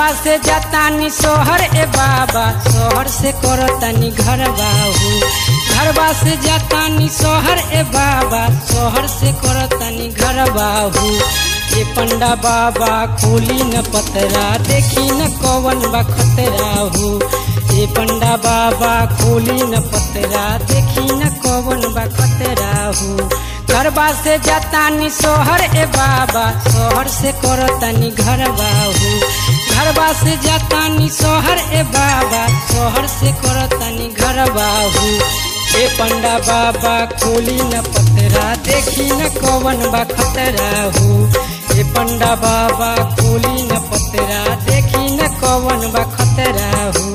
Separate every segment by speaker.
Speaker 1: घरबा से जातानी सोहर ए बाबा सोहर से करतानी घर बाहू घरबा से जातानी सोहर ए बाबा सोहर से करतानी घर बाहू ए पंडा बाबा खोली न पतरा देखी न कवन बा खतरा हो ए पंडा बाबा खोली न पतरा देखी न कवन बा खतरा हो घरबा से जातानी सोहर ए बाबा सोहर से करतानी घर बाहू घरबा से जातानी सोहर ए बाबा सोहर से करतानी घर बाहू ए पंडा बाबा खोली न पतरा देखी न कवन बा खतरा हो ए पंडा बाबा खोली न पतरा देखी न कवन बा खतरा हो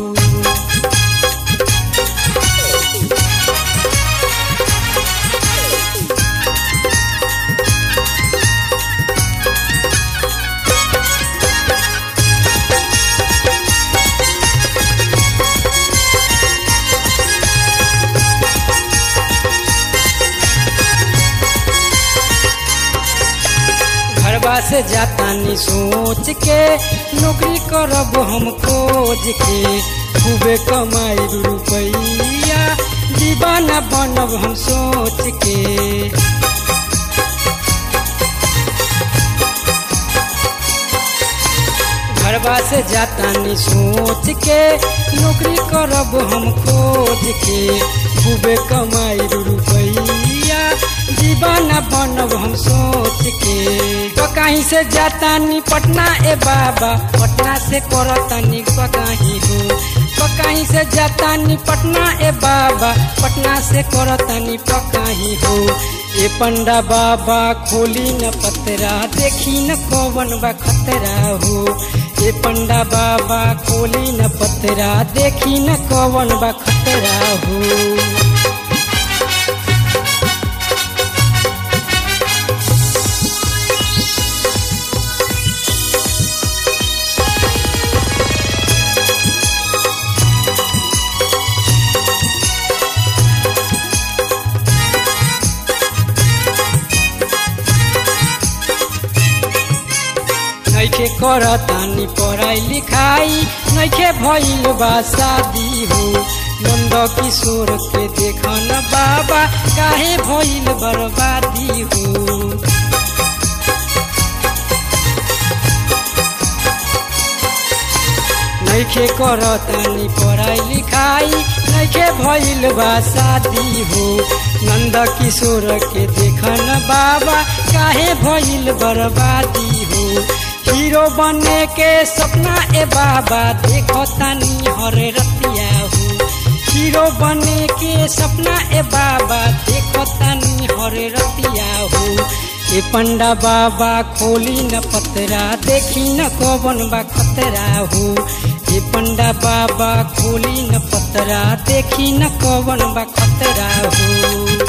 Speaker 1: घरबा से जातानी सोच के नौकरी करब हम खोज के खूबे कमाई रुपैया दीवाना बनब हम सोच के घरबा से जातानी सोच के नौकरी करब हम खोज के खूबे कमाई रुपैया दीवाना बनब हम सोच के तो कहीं से जातानी पटना ए बाबा पटना से करतानी कहीं हो तो कहीं से जातानी पटना ए बाबा पटना से करतानी पकाही हो ए पंडा बाबा खोली न पतरा देखी न कवन बा खतरा हो ए पंडा बाबा खोली न पतरा देखी न कवन बा खतरा हो नैखे करतानी पढ़ाई लिखाई नैखे भइल बा शादी हो नंद किशोर के देखन बाबा काहे भइल बर्बादी हो नैखे करतानी पढ़ाई लिखाई नैखे भइल बा शादी हो नंद किशोर के देखन बाबा काहे भइल बर्बादी हो हीरो बने के सपना ए बाबा देखो तानी हरे रतिया हो हीरो बने के सपना ए बाबा देखो तानी हरे रतिया हो ए पंडा बाबा खोली न पतरा देखी न कवन बा खतरा हो ए पंडा बाबा खोली न पतरा देखी न कवन बा खतरा हो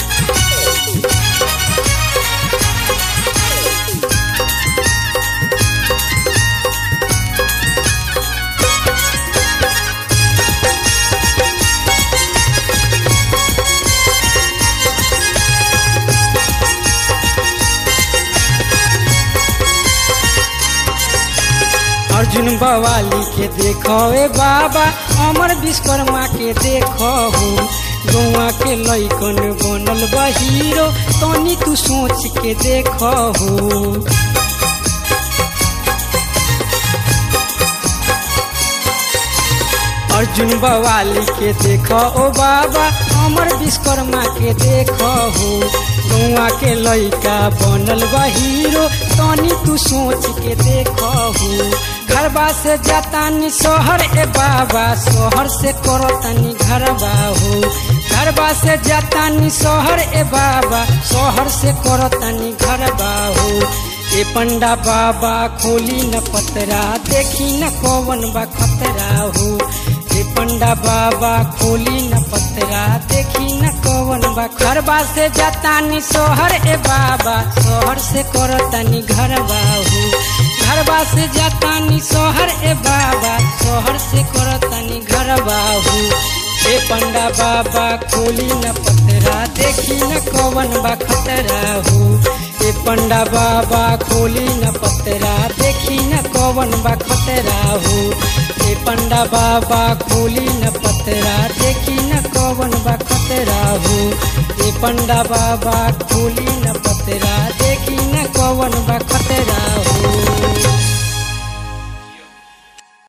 Speaker 1: अर्जुन बवाली के देखो ए बाबा अमर विश्वकर्मा के देखो हो गौआ के लैकन बनल बा हीरो तनी तू सोच के देखो हो अर्जुन बवाली के देखो ओ बाबा अमर विश्वकर्मा के देखो हो गौआ के लैका बनल बा हीरो तनी तू सोच के देखो हो घरबा से जातानी सोहर ए बाबा सोहर से करतानी घरबा हो घरबा से जातानी सोहर ए बाबा सोहर से करतानी घरबा हो ए पंडा बाबा खोली न पतरा देखी न कवन बा खतरा हो ए पंडा बाबा खोली न पतरा देखी न कवन बा घरबा से जातानी सोहर ए बाबा सोहर से करतानी घरबा हो घरबा से जातानी सोहर ए बाबा सोहर से करतानी घरबा हो ए पंडा बाबा खोली न पतरा देखी न कवन बा खतरा हो ए पंडा बाबा खोली न पतरा देखी न कवन कवन बा खतरा हो ए पंडा बाबा खोली न पतरा देखी न कवन बा खतरा हो ए पंडा बाबा खोली न पतरा देखी न कवन बा खतरा हो